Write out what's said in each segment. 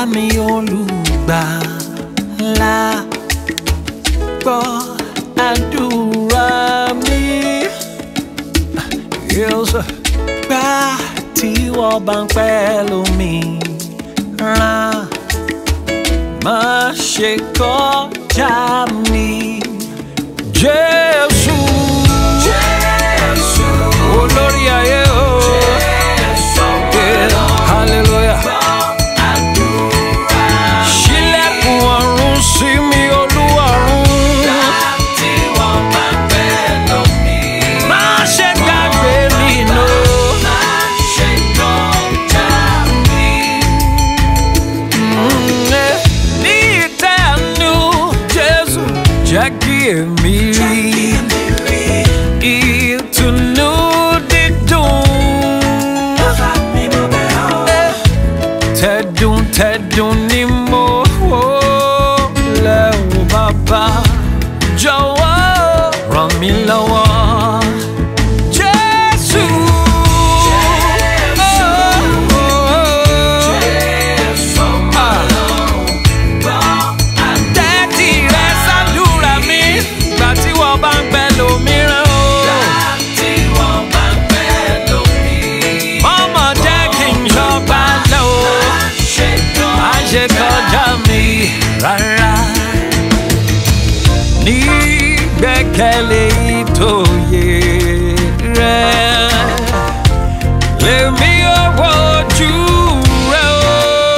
mi olùgbàlà gbọ́ àdúrà mi. Yes, gbà tí wọ́n bá ń pẹ́ lómi ràn má ṣe kọjá mi. Jésù. Jésù. Olórí ayé o. Jésù. Hallelujah. Ṣílẹ̀kùn ọ̀run sí mi olúwarun. Má ṣe gbàgbé mi nù. Mm, eh, Ní ìtẹ́nu Jésù jẹ́ kí èmi rí ìtùnú dídùn. Eh, Tẹ̀dùn tẹ̀dùn ni mo wò lẹ́wọ̀ bàbá jọ̀wọ́ ràn mí lọ́wọ́. Jésù. Oh, oh, oh. Ah. Tẹ́tí rẹ ṣàdúrà mi gbà tí wọ́n bá ń pẹ́ lómìíràn o. Mọ́mọ́ jẹ́ kí n ṣọba lọ o. Má ṣe kọjá mi rárá. Ní gbẹ́kẹ̀lé ìtòyè rẹ̀. Lèmi ò wojú rẹ̀ o.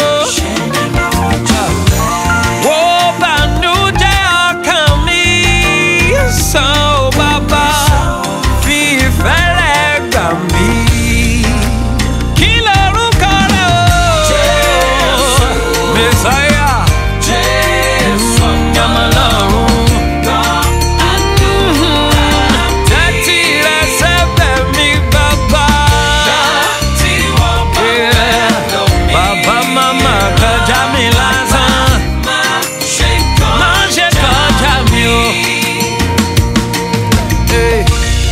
Wo bànújẹ́ ọkàn mi sàn ó bàbá fi ìfẹ́ rẹ̀ gbà mí. Kí lorúkọ rẹ̀ o? Mèsáyà. Yamalọ́run. Tẹ́tí rẹ̀ sẹ́bẹ̀ mi bàbá. Yeah. Bàbá màmá kọjá mi lásán. Má ṣe kọjá mi o. Hey.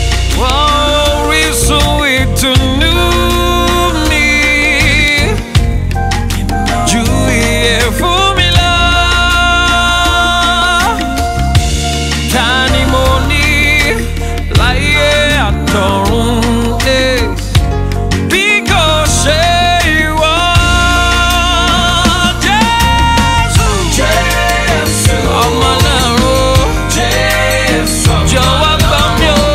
Orísun ìtùnú mi ju iye fún mi lọ. Ta ni mo ní láyé àtọ̀run? Hey. Bí kò ṣe ìwọ, Jésù. Ọmọ Ọlọ́run, jọ̀wọ́ gbà mí o.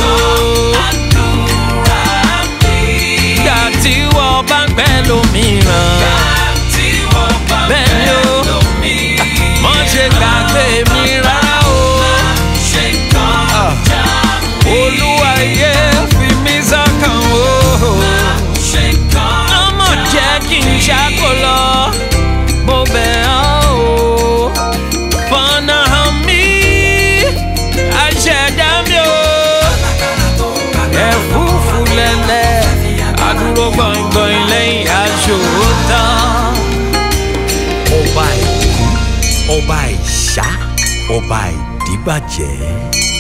Gbà tí wọ́n bá ń pẹ́ lómìíràn. Bẹ́ẹ̀ ni o, mọ̀ ṣe gbàgbé mi rárá o. Olúwa yẹ fi mí sọ́kàn o. Ọmọ jẹ́ kí n ṣàkó lọ, mo bẹ̀ ọ́ o. Fọ̀nà hàn mí, àṣẹ̀dá mi o. Ẹ̀fúùfù lẹ̀lẹ̀, àdúró gbọ̀ngbọ̀n lẹ́yìn aṣọ tán. ọba ìkú ọba ìṣá ọba ìdíbàjẹ́.